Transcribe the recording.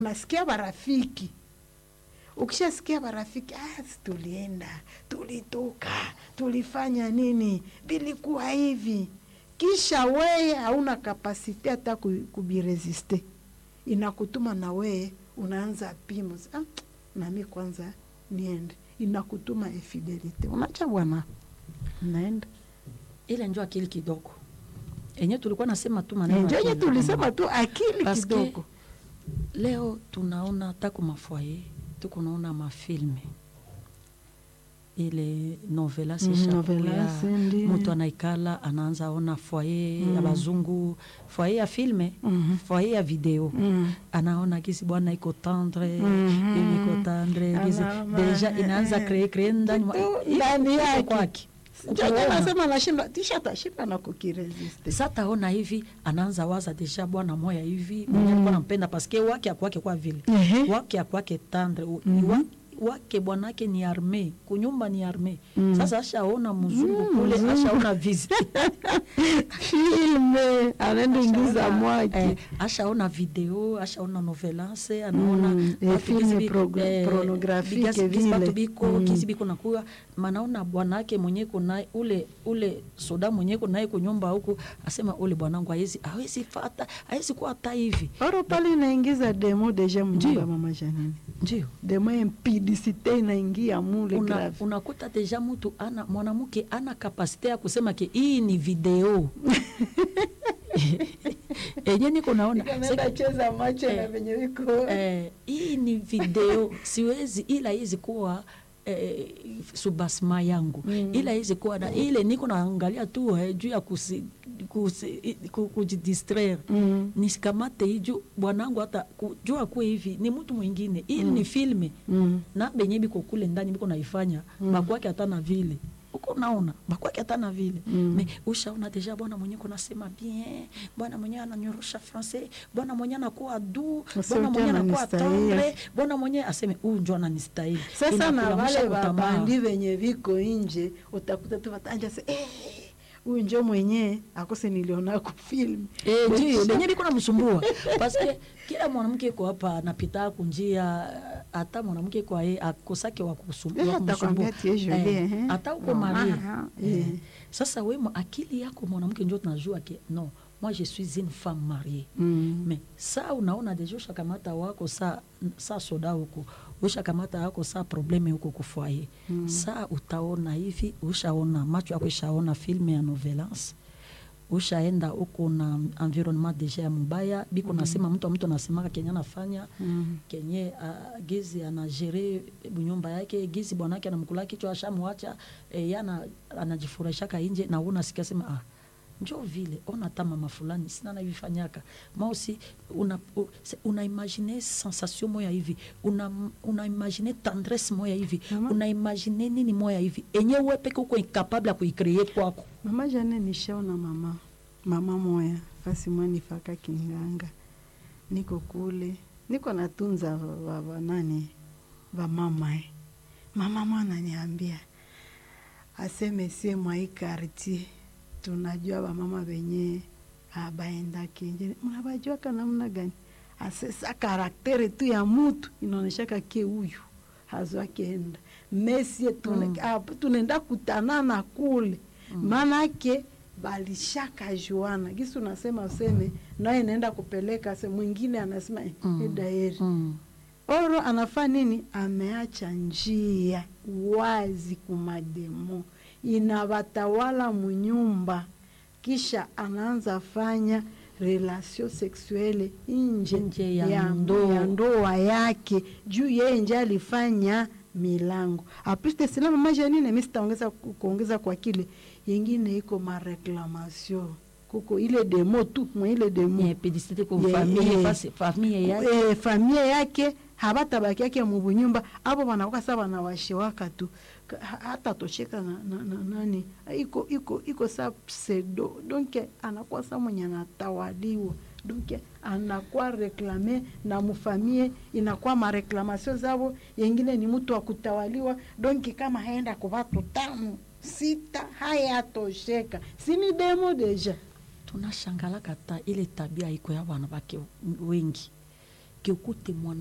unasikia barafiki ukishasikia barafiki ah, tulienda tulitoka tulifanya nini vilikuwa hivi kisha weye hauna kapasite hata ku- kubiresiste inakutuma na weye unaanza pimo ah, nami kwanza niende inakutuma infidelite unacha bwana naenda ile njo akili kidogo enye tulikuwa nasema tu maneno njenye akili. tulisema tu akili Paske kidogo leo tunaona hata ku mafoye tukunaona mafilme ile novelas Mm, ishakuya, novelas, ndi. mtu anaikala anaanza ona foye Mm. ya bazungu foye ya filme Mhm. foye ya video Mm. anaona kisi bwana iko tendre Mhm. bibi iko tendre kisi Anaona, deja inaanza eh, kree kree ndani mwa- kitu iko- ndani iko yake. kwake Njenye Ukaona. nasema nashinda tisha tashinda na kukiresiste sa taona hivi anaanza waza deja bwana moya hivi mwenye alikuwa nampenda paske wake akwake kwa vile Ehe. wake akwake tendre u- Mhm. wa, wake bwanake ni arme kunyumba ni arme Mm. sasa ashaona mzungu Mm, kule mzungu. ashaona vizi filme anaenda ingiza eh, mwake ashaona video ashaona novelance anaona Mm, eh, watu filme kisi bi- prog- eh, pornographique bigasi- kisi vile. batu biko Mm. kisi biko nakuya manaona bwanake mwenye kuna ule ule soda mwenye kunaye kunyumba huku asema ule bwanangu hawezi hawezi fata hawezi kuwa hata hivi oro pale inaingiza demo deja mnyumba Ndio. mama janini ndio demo impidisite inaingia mule una, grave unakuta deja mtu ana mwanamke ana kapasite ya kusema ke hii ni video enye niko naona Ikaenda Seki- cheza macho na Eh. venye iko eh, hii ni video siwezi ila hizi kuwa eh, subasma yangu Mm. ila hizi kuwa na ile niko naangalia tu eh, juu ya kusi, kusi, ku- kujidistraire Mm. nisikamate hiju bwanangu hata ku- juu akuwe hivi ni mtu mwingine ili ni filme Mm. na benye biko kule ndani biko naifanya Mm. bakwake hata na vile uko naona bakwake hata na vile Mm. me ushaona deja bwana mwenye kunasema bien bwana mwenye ananyorosha francais bwana mwenye anakuwa du Usiwe bwana mwenye tena anakuwa anistahili. tendre bwana mwenye aseme huyu njo ananistahili sasa na Inakulamusha wale kutamaa. babandi venye viko nje utakuta tu watanja se eh, huyu njo mwenye akose niliona ku film Eh, ndio lenye biko namsumbua paske kila mwanamke iko hapa anapita kunjia hata mwanamke kwa yeye akosake wa kusum- Eh, wa atakwambia kumsumbua tie jolie, Eh, eh. hata uko Ah, marie ah, Eh, eh. sasa we ma- akili yako mwanamke njo tunajua ke non moi je suis une femme mariée Mm. mais saa unaona deja ushakamata wako saa saa soda huko ushakamata wako saa probleme huko kufoye Mm. saa utaona hivi ushaona macho yako ishaona filme ya novelance ushaenda huko na environnement deja ya mubaya biko nasema mtu mtu anasemaka kenye anafanya Mm. kenye uh, gizi anajere nyumba yake gizi bwanake anamkula kichwa ashamwacha e, yana anajifurahishaka nje na unasikia sema ah, njo vile ona hata mama fulani sina navifanyaka mausi una, u- se- una imagine sensation moya hivi una, una imagine tendresse moya hivi Mama. una imagine nini moya hivi enye we peke uko incapable ya kuicree kwako mama jane nishaona mama mama moya fasi mwanifaka kinganga niko kule niko natunza wa- wa- nani vamama eh. mama mwana niambia aseme sie mwai kartie tunajua vamama venye abaendaki nje mnabajuaka namna gani asesa karaktere tu ya mutu inaoneshaka ke huyu hazwakeenda mesie tune, Mm. mm. tunaenda kutanana kule maanake balishaka juana gisi unasema useme naye naenda kupeleka se mwingine anasema eh, Mm. edaeri mm. oro anafaa nini ameacha njia wazi kumademo inabatawala munyumba kisha anaanza fanya relasio sexuele nje Nje ya ya, ndoa. ya ndoa yake juu yeye nje alifanya milango apiste sila mama janine mi sitaongeza ku- kuongeza kwa kile yengine iko mareklamation kuko ile demo tu mwa ile demo Yeah, publicité kwa Yeah, famille yeah. fasi- famille yake e, familia yake habatabaki yake mubunyumba abo banakuwa sa banawashiwaka tu Ka- ha- hata tosheka na, na, na nani iko iko iko sa pseudo donc anakuwa sa mwenye anatawaliwa donc anakuwa reklame na mufamie inakuwa mareklamation zabo yengine ni mtu wa kutawaliwa donc kama haenda kwa watu tano sita hayatosheka sini demo deja tunashangalaka ta ile tabia iko ya wanawake wengi que ukute mwana